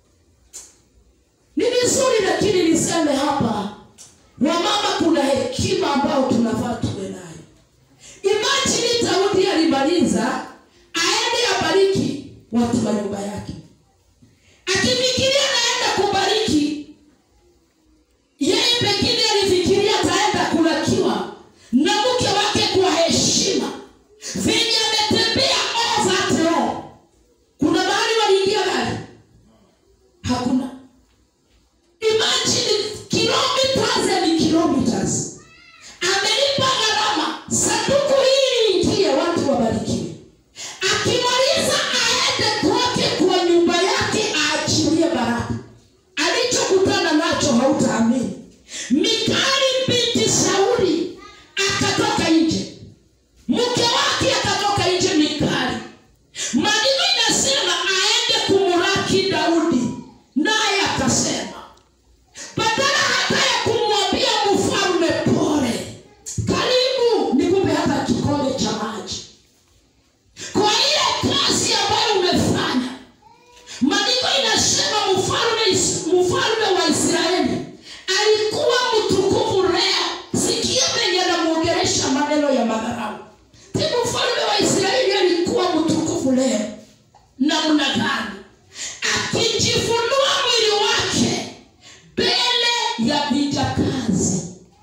ni vizuri lakini niseme hapa wamama kuna hekima ambayo tunafaa tuwe nayo imajini daudi alimaliza aende abariki watu wa nyumba yake akifikiria naenda kubariki yeye pengine alifikiria ataenda kulakiwa na mke wake kwa heshima venye ametembea overall kuna mahali waliingia gari hakuna imagine kilometers and kilometers amelipa gharama sanduku hili liingie watu wabarikiwe akimaliza aende kwake kwa nyumba yake aachilie baraka alichokutana nacho hautaamini mikali binti sauli akatoka nje mke wake akatoka nje mikali maneno inasema aende kumuraki daudi naye akasema badala hata ya kumwambia mfalme pole karibu nikupe hata kikombe cha maji kwa ile kazi ambayo umefanya maandiko inasema mfalme Is- mfalme wa israeli alikuwa mtukufu leo sikia venye anamwongelesha maneno ya madharau ti mfalme wa israeli alikuwa mtukufu leo namna gani akijifunua mwili wake mbele ya vijakazi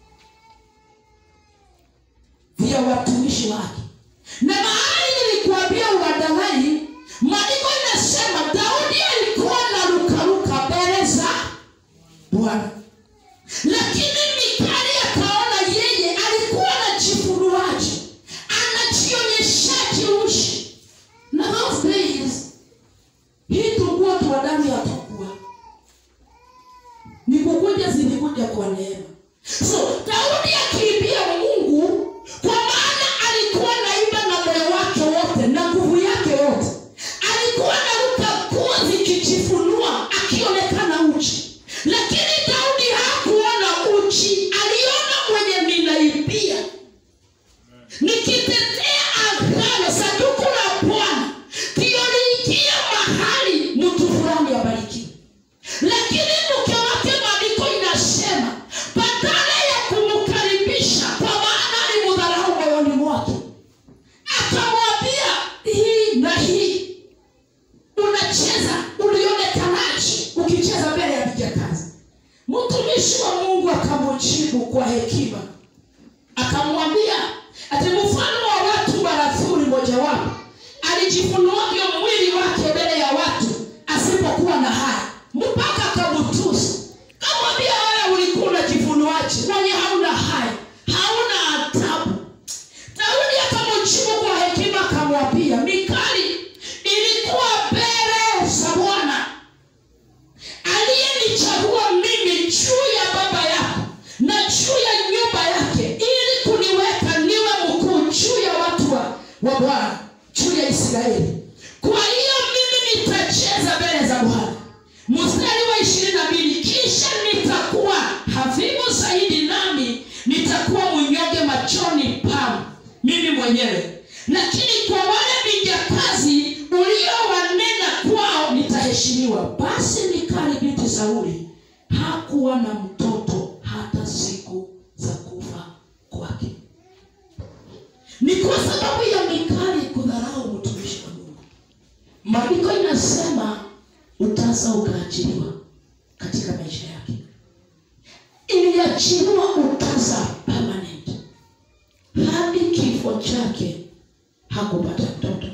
vya watumishi wake na mahali nilikuambia uwadalai maandiko inasema daudi alikuwa na rukaruka mbele za bwana lakini mikali akaona yeye alikuwa na jifunuaji anajionyeshaji ushi na those days hii tungua tuwadani atakuwa ni kukuja zilikuja kwa neema so daudi akiibia mungu kwa maana alikuwa naimba na moyo wake wote na nguvu yake yote alikuwa naruka kuwa zikijifunua akionekana uchi lakini daudi hakuona uchi aliona mwenye ninaibia nikitetea agano sanduku la bwana ndiyo liingia mahali mtu fulani abarikiwe lakini mke wake maandiko inasema badala ya kumkaribisha kwa maana alimudharau moyoni mwake akamwambia hii na hii unacheza ulionekanaje ukicheza mbele ya vijakazi mtumishi wa mungu akamjibu kwa hekima akamwambia ati mfano wa watu marafuri mojawapo alijifunuavyo mwili wake mbele ya watu asipokuwa na haya mpaka akamutusi kamwambia wewe ulikuwa unajifunuaje mwenye hauna haya hauna adabu daudi akamjibu kwa hekima akamwambia mikali ilikuwa mbele za bwana aliyenichagua mimi juu ya baba yako na juu ya nyumba yake ili kuniweka niwe mkuu juu ya watu wa, wa bwana juu ya israeli kwa hiyo mimi nitacheza mbele za bwana mstari wa ishirini na mbili kisha nitakuwa hafifu zaidi nami nitakuwa mnyonge machoni pangu mimi mwenyewe lakini kwa wale vijakazi uliowanena kwao nitaheshimiwa basi mikali binti sauli hakuwa na mtoto hata siku za kufa kwake ni kwa sababu ya mikali kudharau mtumishi wa mungu maandiko inasema utasa ukaachiliwa katika maisha yake iliachiliwa utasa permanent hadi kifo chake hakupata mtoto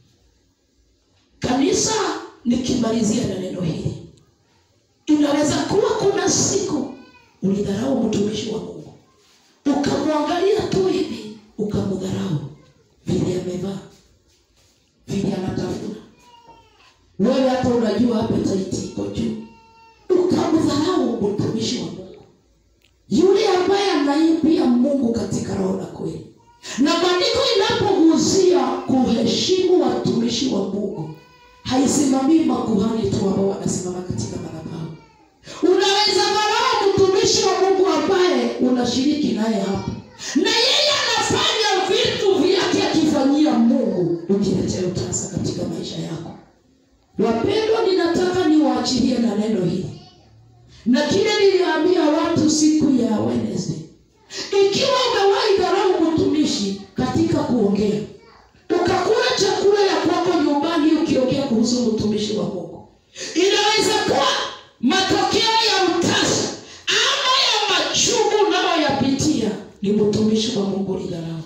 kanisa nikimalizia na neno hili inaweza kuwa kuna siku ulidharau mtumishi wa mungu ukamwangalia tu hivi ukamdharau vile amevaa vile anatafuna wewe hata unajua appetite iko juu ukamdharau mtumishi wa mungu yule ambaye anaimbia mungu katika roho na kweli na maandiko inapoguzia kuheshimu watumishi wa mungu haisimamii makuhani tu ambao wanasimama katika madhabahu. Unaweza dharau mtumishi wa Mungu ambaye unashiriki naye hapo, na yeye anafanya vitu vyake akifanyia Mungu, ukiletea utasa katika maisha yako. Wapendwa, ninataka niwaachilie na neno hili na kile niliambia watu siku ya Wednesday. Ikiwa umewahi dharau mtumishi katika kuongea, ukakula chakula ya kwako nyumbani ukiongea kuhusu mtumishi wa Mungu, inaweza kuwa matokeo ya utasa ama ya machungu unayoyapitia ni mtumishi wa Mungu ulidharau.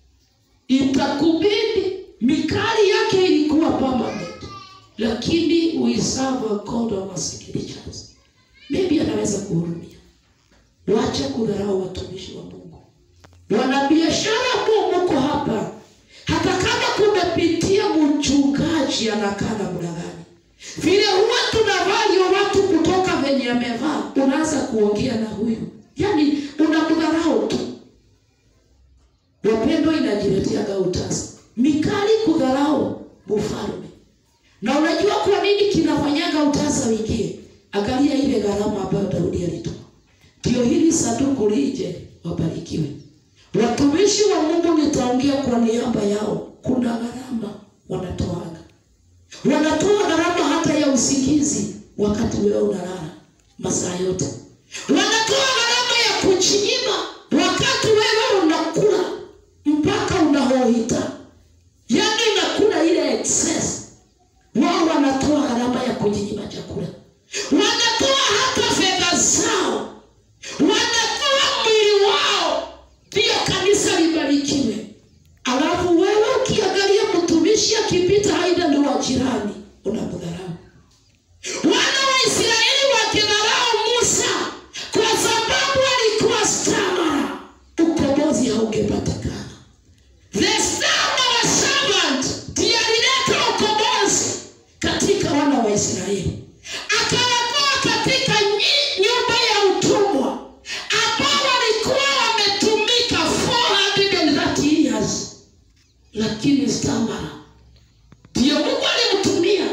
Itakubidi, mikali yake ilikuwa permanent, lakini we serve a God of securities. Maybe anaweza kuhurumia. Wacha kudharau watumishi wa Mungu. Wanabiashara ambao mko hapa, hata kama kumepitia mchungaji anakaa namna gani, vile huwa tunavaa watu kutoka venye amevaa, unaanza kuongea na huyu, yaani unamdharau tu. Wapendwa, inajileteaga utasa. Mikali kudharau mfalme. Na unajua kwa nini kinafanyaga utasa wingie? Angalia ile gharama ambayo Daudi alitoa, ndio hili sanduku lije, wabarikiwe. Watumishi wa Mungu, nitaongea kwa niaba yao. Kuna gharama wanatoaga, wanatoa gharama hata ya usingizi wakati wewe unalala masaa yote, wanatoa gharama ya kujinyima wakati wewe unakula mpaka unahoita, yaani unakula ile excess. Wao wanatoa gharama ya kujinyima chakula, wanatoa hata fedha zao, wanatoa mwili wao ndio kanisa libarikiwe. Alafu wewe ukiangalia mtumishi akipita, aidha ni wa jirani, unamdharau. Wana wa Israeli wakidharau Musa kwa sababu alikuwa stamara, ukombozi haugepatikana. The stamara servant ndiye alileta ukombozi katika wana wa Israeli, akawatoa katika nyi- nyumba ya utumwa ambao walikuwa wametumika 430 years, lakini stamara ndiyo Mungu alimtumia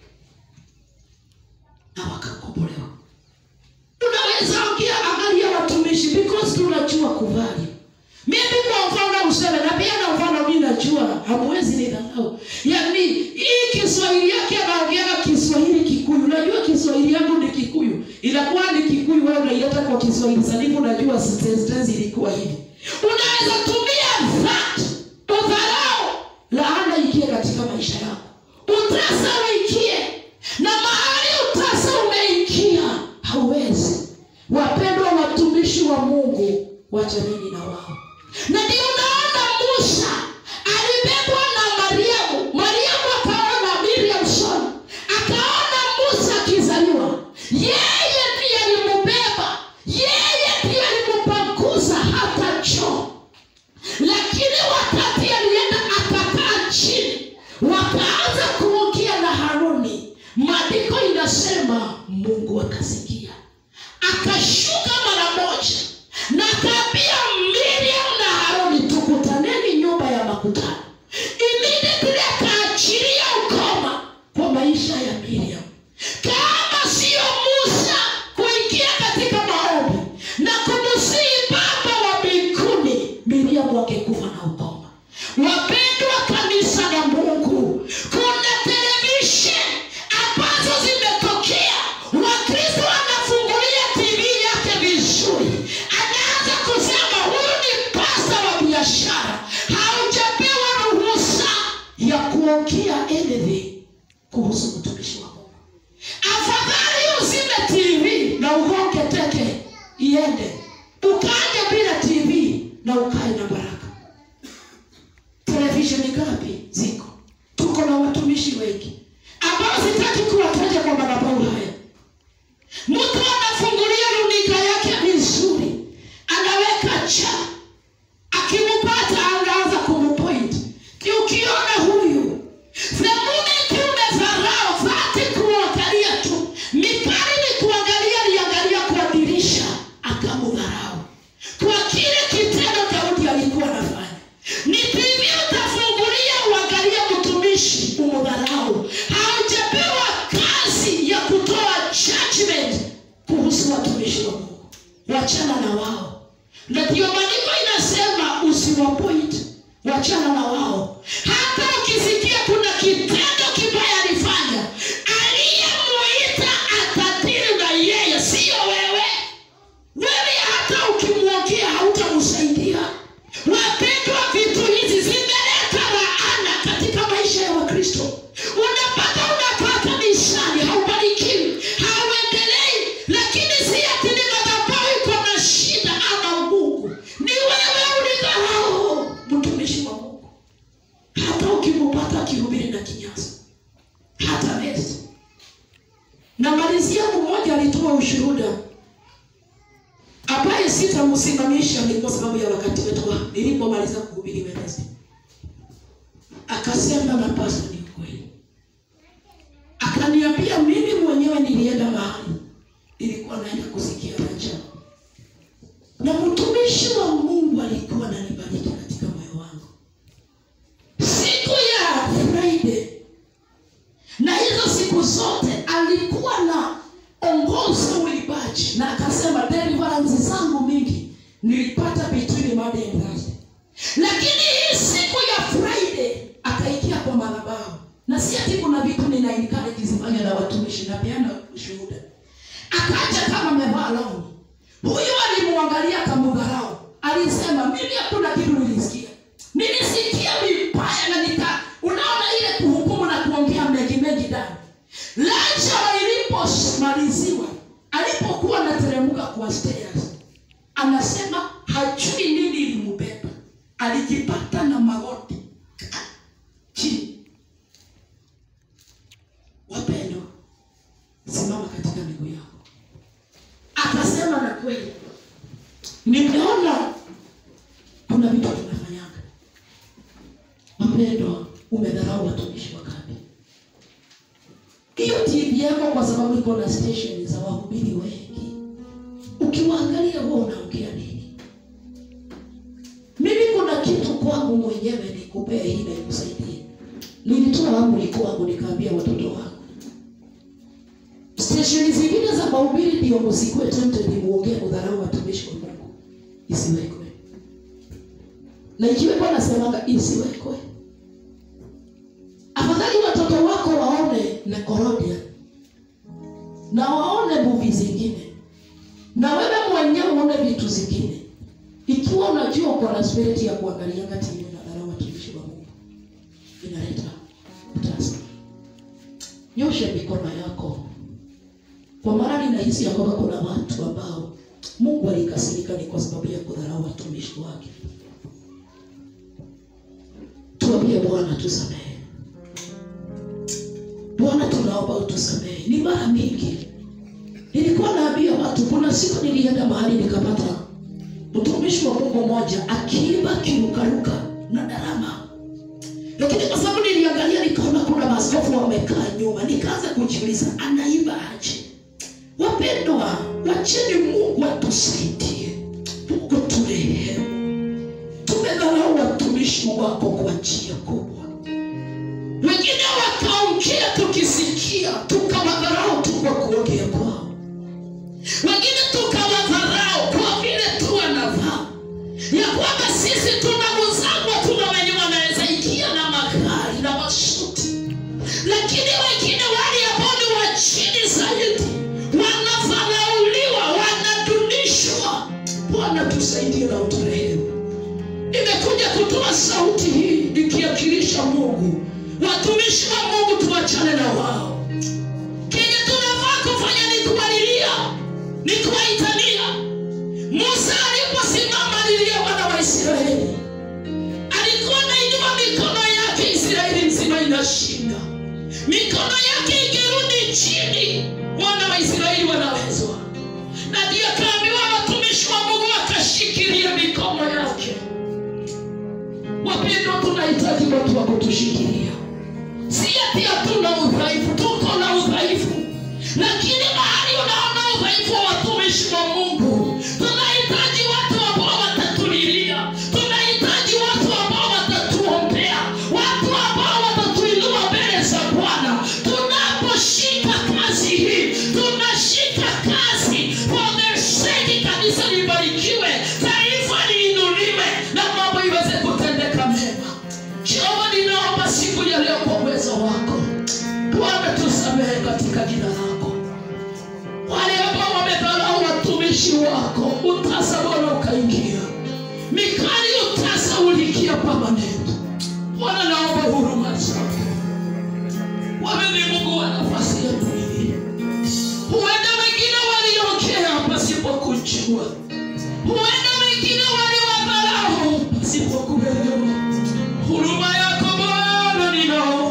na wakakombolewa. Unaweza ongea angalia watumishi because tunajua kuvali. Mimi kwa mfano useme na pia na mfano mimi najua hamwezi nidharau. Yaani hii Kiswahili yake anaongea Kiswahili Kikuyu. Unajua Kiswahili yangu ni Kikuyu. Inakuwa ni Kikuyu wewe unaileta kwa Kiswahili sanifu unajua sentence ilikuwa hivi. Unaweza tumia that udharau laana ikie katika maisha yako. Utasa uingie na mahali utasa umeingia hauwezi. Wapendwa watumishi wa Mungu, wachaneni na wao. Na ndio unaona Musa alibebwa na Mariamu. Mariamu akaona Miriam son, akaona Musa akizaliwa, yeye ndiye alimbeba, yeye ndiye alimpanguza hata choo lakini wakati alienda akakaa chini, wakaanza kuongea na Haruni. Maandiko inasema Mungu akasikia, akashuka mara moja na akaambia Miriam na Haruni, tukutaneni nyumba ya makutano. Immediately akaachilia ukoma kwa maisha ya Miriam. Kama siyo Musa kuingia katika maombi na kumsihi Baba wa mbinguni, Miriam wangekufa na ukoma. Wapendwa kanisa la Mungu, kuna television ambazo zimetokea. Wakristo anafungulia TV yake vizuri, anaanza kusema huyu ni pasta wa biashara, haujapewa ruhusa ya kuongea anything kuhusu mtumishi wa Mungu. Afadhali uzime TV na ugonge teke iende, ukaje bila TV na ukae na baraka. Televisheni ngapi ziko? Tuko na watumishi wengi ambao sitaki kuwataja kwa madhabahu haya. Mtu anafungulia runinga yake vizuri, anaweka cha, akimpata anaanza kumpoint. Ukiona huyu the moment umedharau dhati kuangalia tu, mikali ni kuangalia, aliangalia kwa dirisha akamdharau kwa kile kitendo Daudi alikuwa anafanya. Ni TV utafungulia uangalie mtumishi umdharau, hauja akihubiri na kinyasa hata rest na malizia mmoja alitoa ushuhuda ambaye sitamsimamisha ni kwa sababu ya wakati wetu wa- nilipomaliza kuhubiri Wednesday akasema na pasta ni ukweli akaniambia mimi mwenyewe nilienda mahali nilikuwa naenda kusikia raja na mtumishi wa mungu alikuwa ananibariki katika moyo wangu siku ya friday na hizo siku zote alikuwa na ongoza uibaji na akasema deliverance zangu mingi nilipata between Monday and Thursday lakini hii siku ya friday akaikia kwa madhabahu na si ati kuna vitu nina encourage zifanya na watumishi napeana ushuhuda akaja kama amevaa longi huyu alimwangalia kamudharau alisema mimi hakuna kitu nilisikia nilisikia vibaya na nika unaona ile kuhukumu na kuongea mengi mengi ndani lacha ilipomaliziwa alipokuwa anateremka kwa stairs anasema hajui nini ilimbeba alijipata na magoti chini wapendwa simama katika miguu yako akasema na kweli nimeona kuna vitu tunafanyanga wapendwa umedharau watumishi wa kambi hiyo tv yako kwa sababu iko na station za wahubiri wengi ukiwaangalia huwa unaongea nini mimi kuna kitu kwangu mwenyewe nikupee hii na ikusaidie nilitoa amri kwangu nikaambia watoto wangu stesheni zingine za mahubiri ndio msikue tempted muongee kudharau watumishi wa mungu isiwekwe na ikiwekwa nasemanga isiwekwe afadhali watoto wako waone Nickelodeon na waone movie zingine na wewe mwenyewe uone vitu zingine ikiwa unajua uko na spirit ya kuangalianga tv na dharau watumishi wa mungu inaleta utasa nyoshe mikono yako kwa maana ninahisi ya kwamba kuna watu ambao mungu alikasirika ni kwa sababu ya kudharau watumishi wake tuambie bwana tusamehe bwana tunaomba utusamehe ni mara mingi nilikuwa naambia watu kuna siku nilienda mahali nikapata mtumishi wa mungu mmoja akiimba kirukaruka na darama lakini kwa sababu niliangalia nikaona kuna maaskofu wamekaa nyuma nikaanza kujiuliza anaimba aje wapendwa wacheni mungu atusaidie mungu turehemu tumedharau watumishi wako kwa njia kubwa wengine wakaongea tukisikia tukawadharau tu kwa kuongea kwao wengine tukawadharau kwa vile tu wanavaa ya kwamba sisi tunaguzangwa tuna wenye wanaweza ingia na magari na masuti lakini wengine wale ambao ni wa chini zaidi wanadharauliwa wanadunishwa bwana tusaidie na uturehemu nimekuja kutoa sauti hii ikiakilisha mungu watumishi wa mungu tuachane na wao kenye tunafaa kufanya ni kuwalilia ni kuwaitania musa aliposimama alilia wana wa israeli alikuwa nainua mikono yake israeli nzima inashinda mikono yake ikirudi chini wana wa israeli wanawezwa na ndiyo kaambiwa watumishi wa mungu wakashikilia mikono yake wapendwa tunahitaji watu wa kutushikilia si ati hatuna udhaifu tuko na udhaifu lakini mahali unaona udhaifu wa watumishi wa mungu tunahitaji watu ambao watatulilia tunahitaji watu ambao watatuombea watu ambao watatuinua mbele za bwana tunaposhika kazi hii tunashika kazi for their sake kanisa libarikiwe taifa liinuliwe na mambo iweze kutendeka mema jehova ninaomba siku ya leo kwa uwezo wako bwana tusamehe katika jina lako wale ambao wamedharau watumishi wako utasa bwana ukaingia mikali utasa ulikia pamanendo bwana naomba huruma zako wewe ni mungu wa nafasi ya dunia huenda wengine waliongea pasipokujua huenda wengine waliwadharau pasipokuelewa huruma yako bwana ninaomba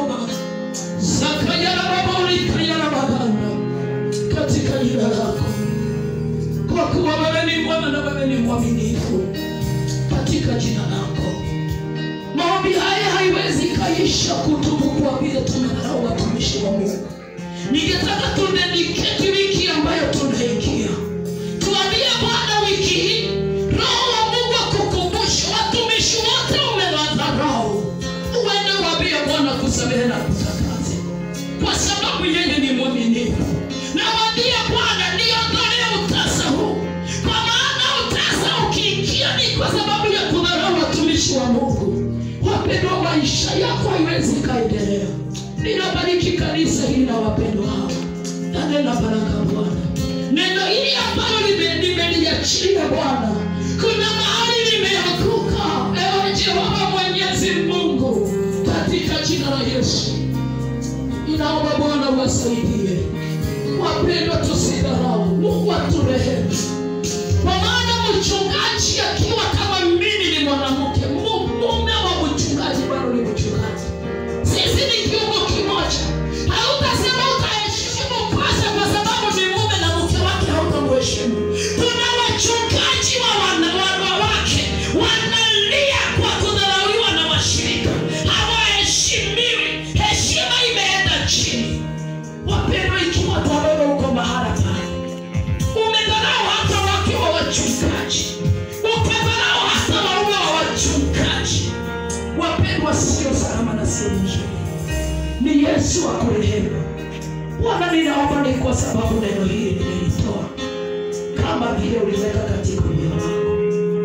mwaminifu katika jina lako. Maombi haya haiwezi kaisha kutubu kwa vile tumedharau watumishi wa Mungu. Ningetaka tunediketi wiki ambayo tunaingia, tuambie Bwana wiki hii, Roho wa Mungu akukumbushe watumishi wote umewadharau, uende waambie Bwana kusamehe na kutakase, kwa sababu yeye ni mwaminifu. Na waambie Bwana niondolee utasa huu, kwa maana utasa ukiingia ni kwa sababu ya kudharau watumishi wa Mungu. Wapendwa, maisha yako haiwezi kaendelea. Ninabariki kanisa hili na wapendwa hawa, na nena baraka Bwana. Neno hili ambalo lime- nimeliachilia Bwana, kuna mahali limeanguka. Ewe Jehova Mwenyezi Mungu, katika jina la Yesu inaomba Bwana uwasaidie wapendwa, tusidharau. Mungu aturehemu, kwa maana mchungaji akiwa kama mimi ni mwanamke, mu- mume wa mchungaji bado ni mchungaji. Sisi ni kiungo kimoja. Hautasema utaheshimu kwanza kwa sababu ni mume na mke wake hautamheshimu. Kuna wachungaji wa wana- wanawake wanalia kwa kudharauliwa na washirika, hawaheshimiwi. Heshima imeenda chini. Wapendwa, ikiwa tabebe uko mahala pale, umedharau hata wake wa wachungaji, ukadharau hata waume wa wachungaji, wapendwa, sio salama na sio mzuri. Ni Yesu akurehemu. Bwana, ninaomba ni kwa sababu neno hili nimelitoa kama vile uliweka katika moyo wako.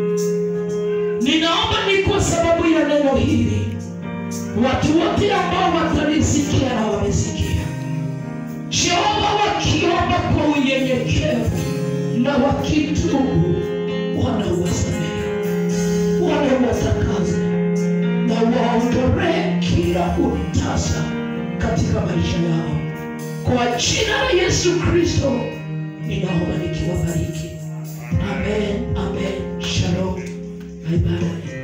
Ninaomba ni kwa sababu ya neno hili watu wote ambao watalisikia na wamesikia Jehova wakiomba kwa unyenyekevu na wakitubu, Bwana uwasamehe, Bwana uwatakaze na waondolee kila utasa katika maisha yao, kwa jina la Yesu Kristo ninaomba nikiwabariki. Amen, amen. Shalom na ibada